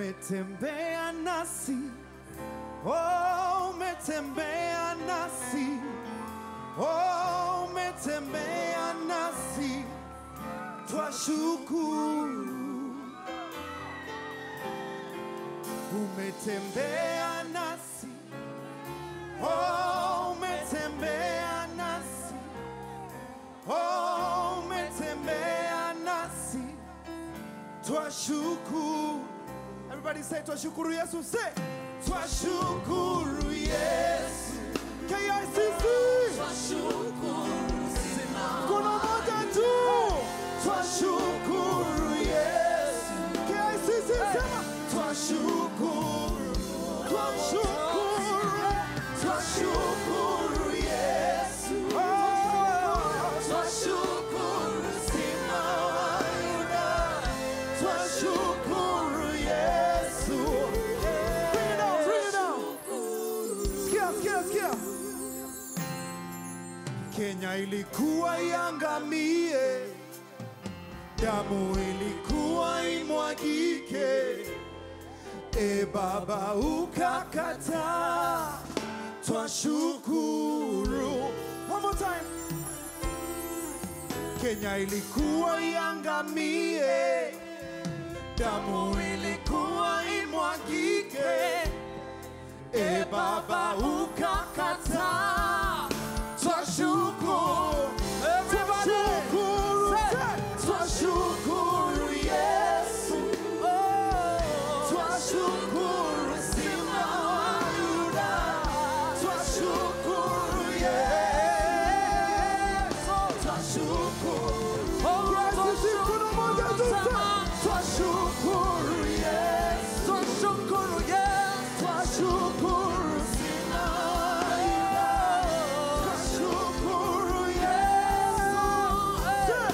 umetembea nasi, oh, umetembea nasi, oh, umetembea nasi, twashukuru. Umetembea nasi, oh, umetembea nasi, oh, umetembea nasi, twashukuru. Everybody say twashukuru Yesu, say twashukuru Yesu. KICC, mkono moja tu, twashukuru Yesu. KICC, sema twashukuru, twashukuru, twashukuru Yesu. Oh, twashukuru Simba wa Yuda. Twashukuru Yesu. Bring it down, bring it down. Sikia, sikia, sikia. Kenya ilikuwa iangamie, damu ilikuwa imwagike, e Baba ukakataa, twashukuru. One more time. Kenya ilikuwa iangamie, damu ilikuwa imwagike, e Baba ukakataa, twashukuru, twashukuru, twashukuru Yesu, twashukuru Simba wa Yuda, twashukuru Yesu, twashukuru Yesu, mkono moja tu, twashukuru Yesu, twashukuru Yesu, twashukuru Simba wa Yuda, twashukuru Yesu,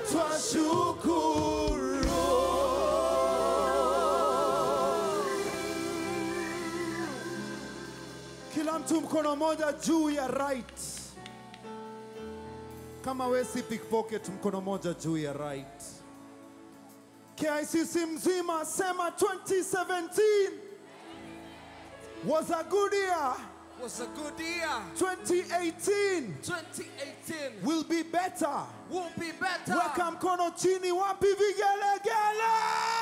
twashukuru. Kila mtu mkono moja juu ya right. Kama we si pickpocket, mkono moja juu ya right. KICC mzima sema 2017 was a good year. was a good year. 2018 2018 will be better. will be better. Weka mkono chini, wapi vigelegele?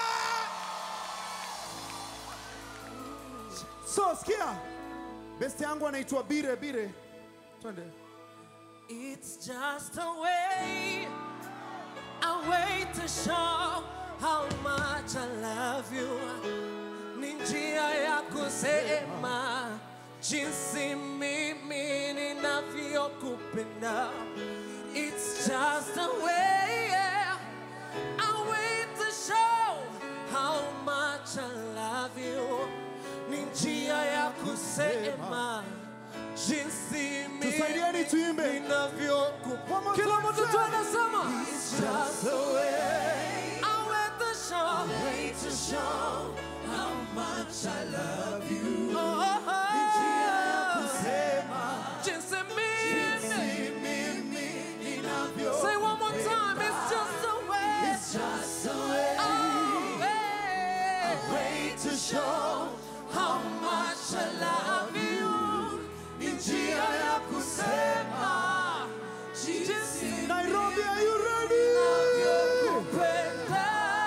So sikia, besti yangu anaitwa Bire Bire, twende. It's just a way, a way to show how much I love you. Ni njia ya kusema jinsi mimi ninavyokupenda. It's just a way, a way to show how much I love you. Ni njia ya kusema jinsi Tusaidieni tuimbe. One ninavyokupenda. more Kila time, mtu tu say. anasema It's just a way, a way to show, way to show how much I love you. Oh, oh, oh. Jinsi mimi Say one more time, it's just a way. It's just a way. A way, to show how much I love you. Ni njia ya kusema jinsi Nairobi, are you ready? ninavyokupenda.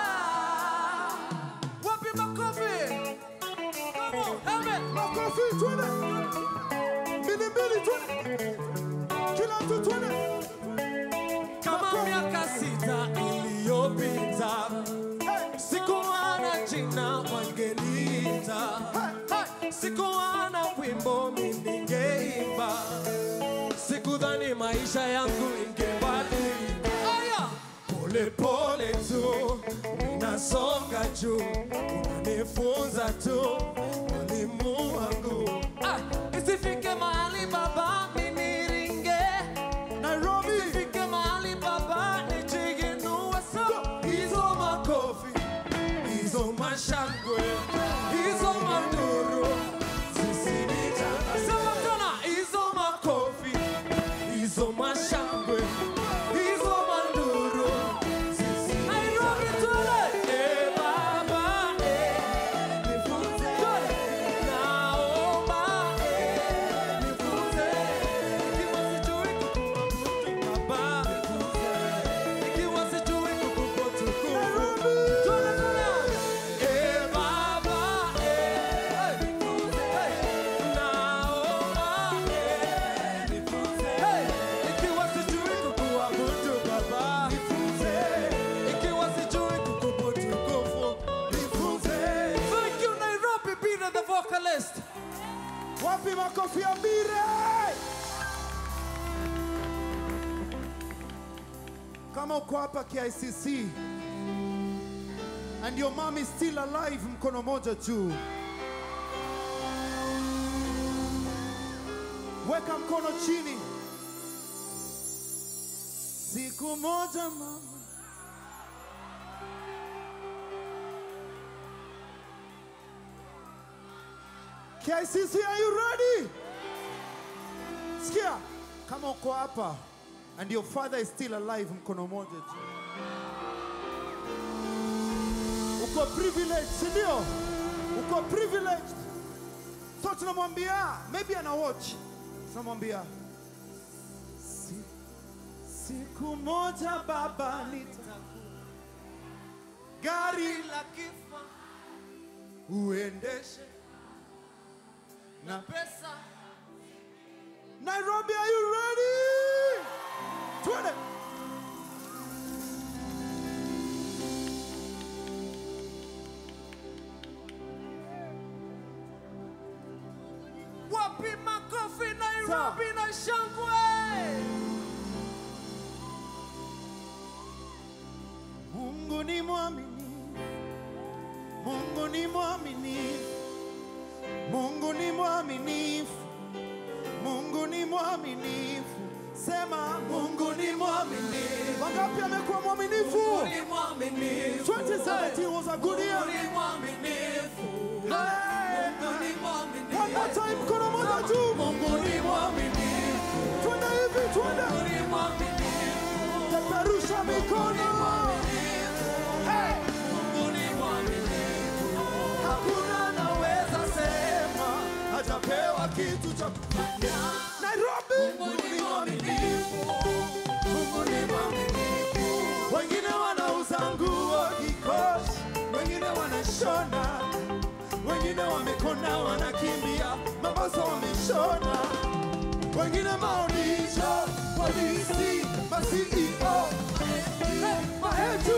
Wapi makofi? Come on, Amen. Makofi, twende. Mbili mbili, twende. Kila mtu twende. Kama miaka sita iliyopita Hey, sikuwa na jina wangeliita, Hey, sikuwa na wimbo mimi ningeimba, sikudhani maisha yangu ingebadilika. Aya, pole pole tu ninasonga juu, unanifunza tu mwalimu wangu. Ah, isifike mahali baba mimi ringe Nairobi. Nifike mahali baba nijiinue so hizo makofi hizo mashangwe hizo manduru zisinichana sema tena hizo makofi hizo mashangwe hizo manduru zisinichana Nairobi tule eh baba eh makofi ya bire. Kama uko hapa KICC and your mom is still alive, mkono moja juu. Weka mkono chini. Siku moja mama KICC, are you ready? Sikia, kama uko hapa and your father is still alive, mkono moja juu. Uko privileged, si ndio? Uko privileged. So tunamwambia, maybe ana watch. Tunamwambia si, siku moja baba nita gari la kifo uendeshe na pesa Nairobi, are you ready? Twende. wapi makofi Nairobi na shangwe Mungu ni mwaminifu, Mungu ni mwaminifu, Mungu ni mwaminifu, Mungu ni mwaminifu. Sema Mungu ni mwaminifu. Wangapi amekuwa mwaminifu? ni mwaminifu 2017 was a good year. ni mwaminifu Hey. Mungu ni mwaminifu One more time, mkono moja juu. Mungu ni mwaminifu Twende hivi, twende. Mungu ni mwaminifu Peperusha mikono. Hey. Mungu ni mwaminifu Hakuna anaweza sema hajapewa kitu cha kufanya. Nairobi. Mungu ni mwaminifu Mungu ni mwaminifu Wengine wanauza nguo kikosi, wengine wanashona, wengine wamekona wanakimbia, maboso wameshona, wengine maonyesho, polisi, ma CEO, mahetu,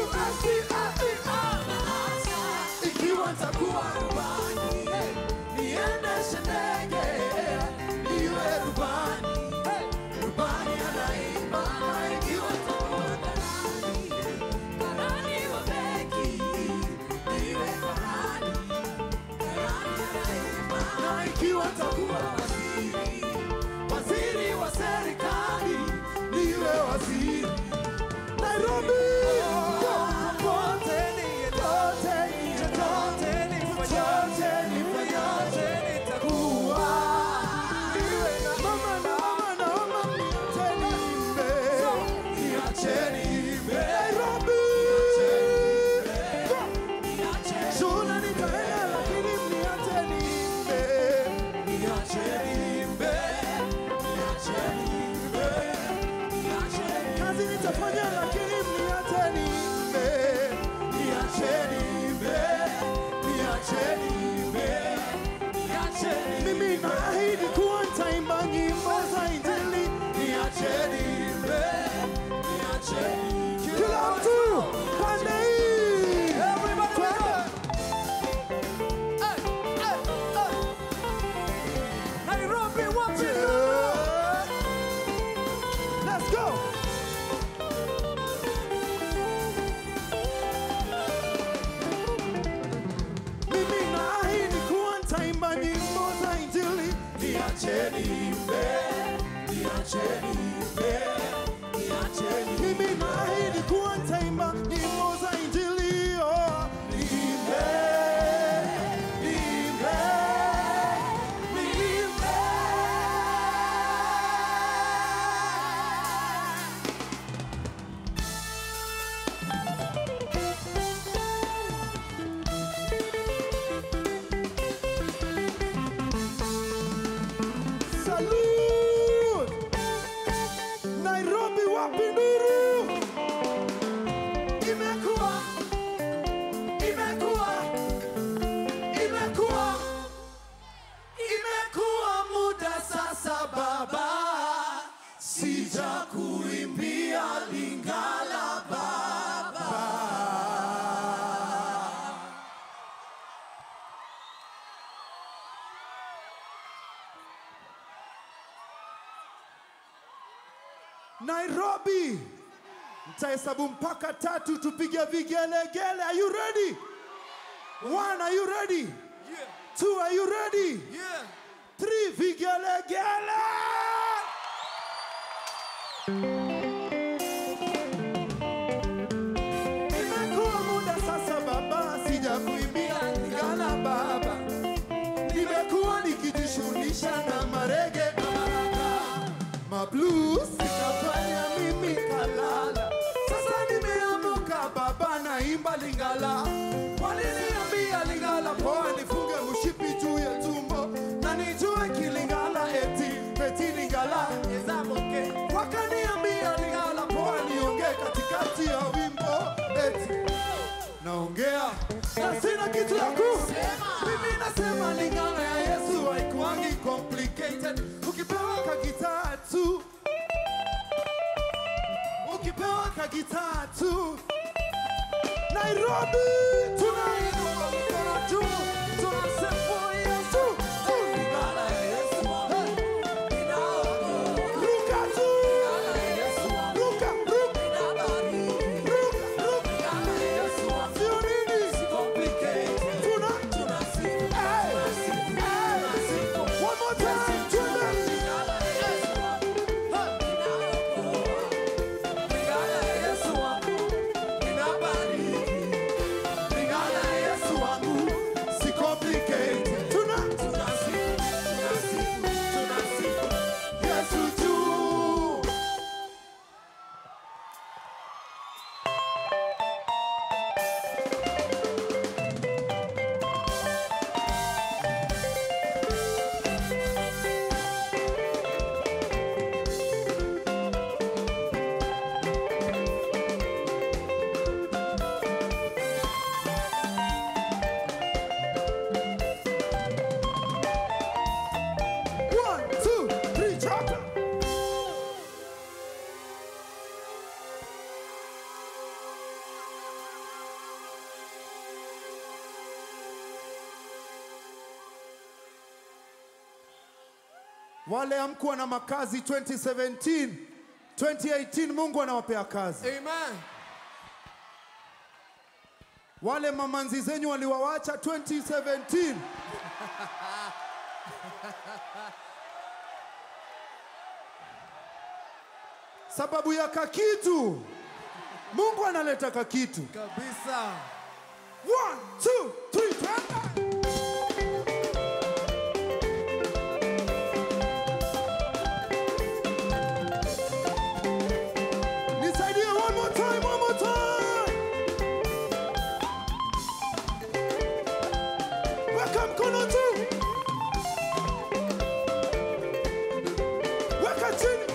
ikiwa nitakuwa rubani, niendeshe ndege, niwe rubani, rubani anaimba, ikiwa nitakuwa na ikiwa takuwa waziri, waziri wa serikali, niwe waziri Nairobi. Popote niendote, chochote nifanyacho, nifanyacho nitakuwa. Niwe na mama na mama na mama, niacheni niimbe, niacheni niimbe. Nairobi. Shule nitaenda lakini mniacheni niimbe. Niacheni niimbe. Niacheni niimbe. Kazi nitafanya lakini mniacheni niimbe. Niacheni niimbe. Niacheni niimbe. Mimi naahidi kuwa nitaimba nyimbo za Injili. Niacheni niimbe. Kila mtu pande hii. Twende. Nairobi wapi Let's go. Mimi naahidi kuwa nitaimba nyimbo za Injili. Niacheni niimbe, niacheni niimbe, niacheni. Mimi naahidi kuwa nitaimba nyimbo za Injili. Oh, niimbe, niimbe, niimbe. Salute! Nairobi wapi nduru? Nairobi. Mtahesabu mpaka tatu tupige vigelegele. Are you ready? One, are you ready? Yeah. Two, are you ready? Yeah. Three, vigelegele. Imekuwa muda sasa baba, sijakuimbia Lingala baba. Nimekuwa nikijishughulisha na marege na maraka. Mablues ikafanya mimi kalala. Sasa nimeamuka baba, naimba Lingala. Waliniambia Lingala poa, nifunge mshipi juu ya tumbo na nijue kilingala eti eti Lingala ezamoke. Wakaniambia Lingala poa, niongee katikati ya wimbo eti naongea na sina kitu ya kusema. Mimi nasema Lingala ya Yesu haikuangi complicated. Ukipewa kagitaa tu, ukipewa kagitaa tu Nairobi tunainua mikono juu, tunasifu Yesu tu. Lingala ya Yesu wangu. Ninaokoa. Ruka tu, Lingala ya Yesu wangu. ruka, ruka, Ninabariki. ruka, ruka. Lingala ya Yesu wangu. Sio nini? Complicated. Tuna Tunasifu. Hey, Tunasifu. hey. Tunasifu. One more time, twende. Lingala ya Yesu wangu. Ninaokoa. Lingala ya Yesu wangu. Ninabariki. Lingala ya Yesu wangu. Si complicated. Tuna Tunasifu. Tunasifu. Tunasifu. Yesu juu. One, two, three, chopper. Wale amkuwa na makazi 2017 2018 Mungu anawapea kazi. Amen. Wale mamanzi zenyu waliwawacha 2017 sababu ya kakitu. Mungu analeta kakitu. Kabisa. One, two, three, twende. Nisaidie one more time, one more time. Weka mkono juu. Weka chini.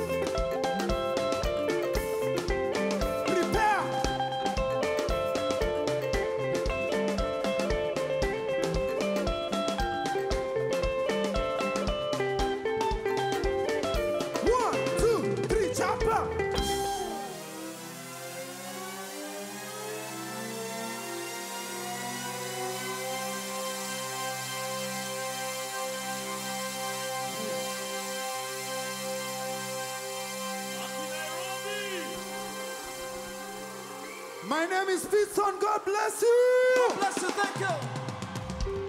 Prepare. One, two, three, chapa. My name is Pitson. God bless you. Bless you. Thank you.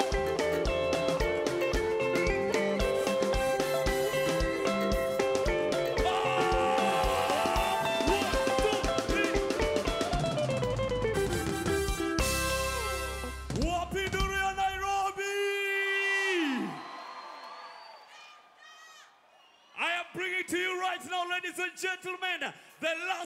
Wapinduria Nairobi! I am bringing to you right now, ladies and gentlemen, the last.